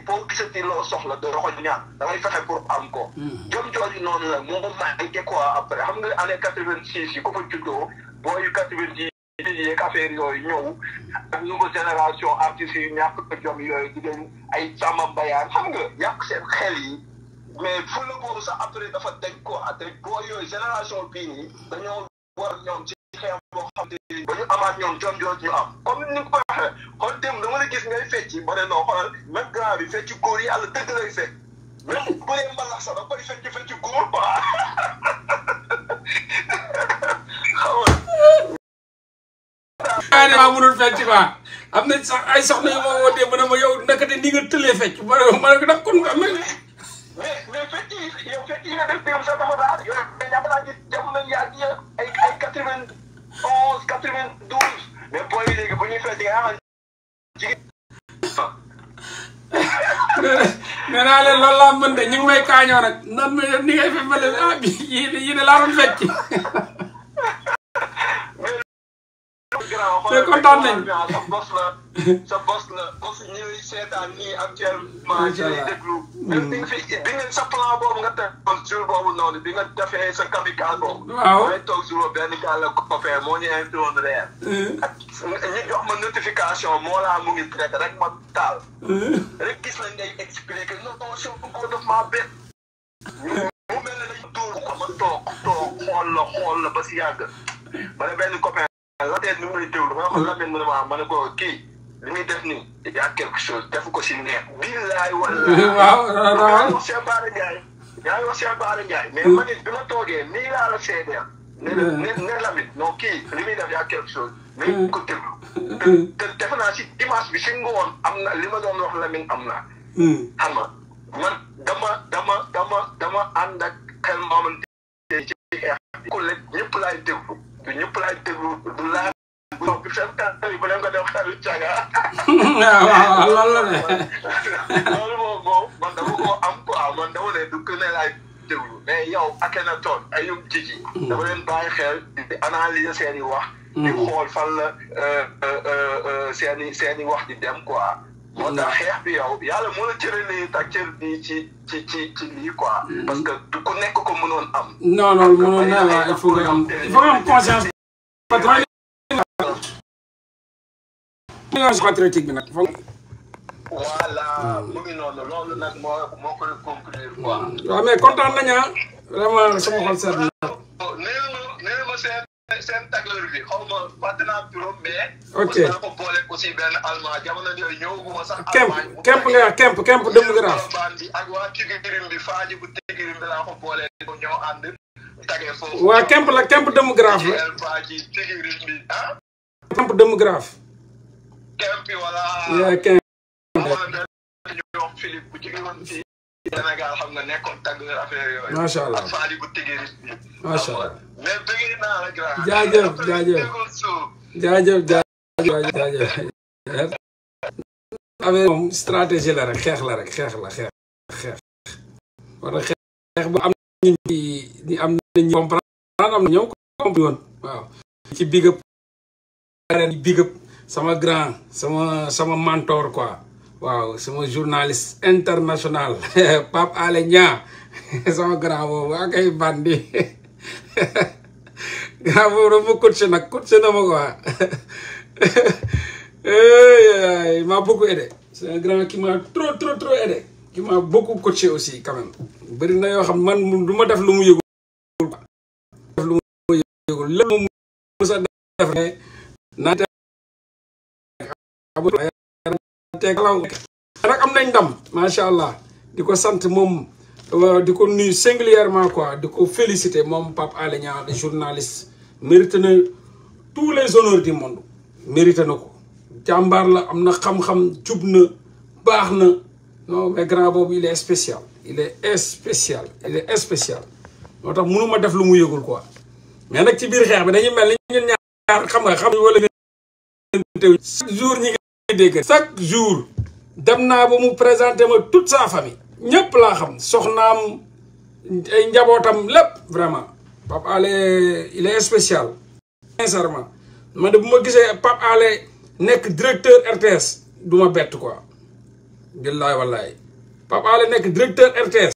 boo gisati loo soxla doo ko ñaan da ngay fexe pour am ko. jom jooju noonu la moo manqué quoi après xam nga année quatre vingt six yi ko fa juddoo booyu quatre vingt dix yi yeeg affaire yooyu ñëw ak nouvelle génération artistes yi ñàkk ko jom yooyu di leen ay càmm mbayaan xam nga yàq seen xel yi mais fu la boobu sax après dafa dañ quoi te boo yooyu génération bii nii dañoo war ñoom ci xeex boo xam te ba ñu amaat ñoom jom jooju ñu am comme ni nga ko waxee xool dem dama la gis ngay fecci ba ne non xoolal même grand bi fecci góor yàlla dëgg lay fekk même bu dee mbalax sax da koy fecci fecci góor quoi xaw aa ne maa mënul fecc quoi am na sax ay soxna yu ma wootee mu ne ma yow nakate ni nga tëlee fecc ma ne ma ne ko nag kon nga mel mais mais fecc yi yow fecc yi nga def démb sax dafa daal yow ñàkk naa gis jamono yàgg ya ay ay quatre vingt onze quatre vingt douze mais booy yi léegi bu ñuy fecc nga xam jigéen nee naa leen loolu laa mën de ñu ngi may kaañoo nag nan ma ni ngay fe mel ah bi yii yii de laa doon fecc mais kontaan nañ. sa bos la sa bos la bos ñuy seetaan nii actuellement ci lay déglu même bi nga fi bi nga sa plan boobu nga teg jour boobu noonu bi nga defee sa kamikaze boobu Waaw. may toog jour boobu benn gars la copain moo ñu invité woon reer ak ñu jox ma notification moo laa mu ngi traité rek ma taal rek gis nañ ngay expliqué non non soo ko def maa bett mu mel ne dañ tuur ko ma toog toog xool la xool la ba si yàgg ma ne benn copain la tey ni mu lay déglu ma ne ko Lamine mu ne ma ma ne ko kii li muy def nii y a quelque chose def ko si neex billaay wala waaw waaw yaa ngi wax Cheikh Bara Ndiaye yaa ngi wax Cheikh Bara Ndiaye mais man it bi ma toogee nii laa la seedeel ne la ne ne Lamine non kii li muy def y a quelque chose nañ ko déglu te te defe naa si dimanche bi si ngoon am na li ma doon wax Lamine am na xam nga man dama dama dama dama ànd ak xel moomante ci xeex bi ku lekk ñëpp laay déglu du ñëpp laay déglu du laa bu bi seen kàttan yi bu leen ko def xelu caga waaw waaw loolu la de loolu moom moom man dama ko am quoi man dama ne du gën a laay déglu mais yow ak na toon ay yum jiji dama leen bàyyi xel di analyser seen i wax di xool fan la seen i seen i wax di dem quoi moo tax xeex bi yow yàlla moo la cëralee tak cër bi ci ci ci ci lii quoi parce que du ku nekk ko mënoon am non non mënoon naa waaw il faut nga am il faut nga am conscience patron conscience patriotique bi nag foog voilà mu ngi noonu loolu nag moo moo koy conclure quoi waaw mais kontaan nañu ah vraiment sama xol seet na nee ma nee ma seen seen tagleur bi xaw ma fàtte naa turam mais. Ok. mos naa ko boole aussi benn allemand jamono yooyu ñëwaguma sax. kemp Allemagne mu kemp nga wax kemp kemp dëmm grave Colobane bi ak waa Tigirim bi Faaji bu Tigirim bi laa ko boole ko ñoo ànd. tagee foofu. waa kemp la kemp dëmm grave la El Faaji Tigirim bi ah. kemp dëmm grave kemp yi wala. yaa kemp amoon na benn ñu wax Philippe bu jóge woon fii. Sénégal xam nga nekkoon tagleur affaire yooyu. Macha Allah. ak Faaji bu Tigirim bi. Macha Allah. mais bëgg naa la grand. Jaajëf, jaajëf. Déggoon suuf. jaajëf jaajëf jaajëf affaire moom stratégie la rek xeex la rek xeex la xeex xeex wala xeex ba am nañu ci ni am nañu comprendre am na ñoom compris woon waaw ci big up ren big up sama grand sama sama mentor quoi waaw sama journaliste international Pape Alé Niang sama grand boobu ak ay bandi grand boobu dafa coaché nag coaché na ma quoi il m'a beaucoup aidé c'est un grand qui m'a trop trop trop aidé qui m'a beaucoup coaché aussi quand même bëri na yoo xam man du ma def lu mu yëgul quoi def lu mu yëgul lépp moom mos a def ne naa te teegalaw nag am nañ ndam macha allah di ko sant moom waaw di ko nuyu singulièrement quoi di ko féliciter moom Pape Alé Niang le journaliste mérite na tous les honneurs du monde mérite na ko jàmbaar la am na xam-xam jub na baax na non mais grand boobu il est spécial il est spécial il est spécial moo tax mënuma def lu mu yëgul quoi mais nag ci biir xeex bi dañuy mel ni ñun ñaar xam nga xam wala chaque jour ñi ngi dégg chaque jour dem naa ba mu présenté ma toute sa famille ñëpp laa xam soxnaam ay njabootam lépp vraiment Pape Alé il est spécial sincèrement man de bu ma gisee Pape Alé nekk directeur RTS du ma bett quoi billaay wallaay Pape Alé nekk directeur RTS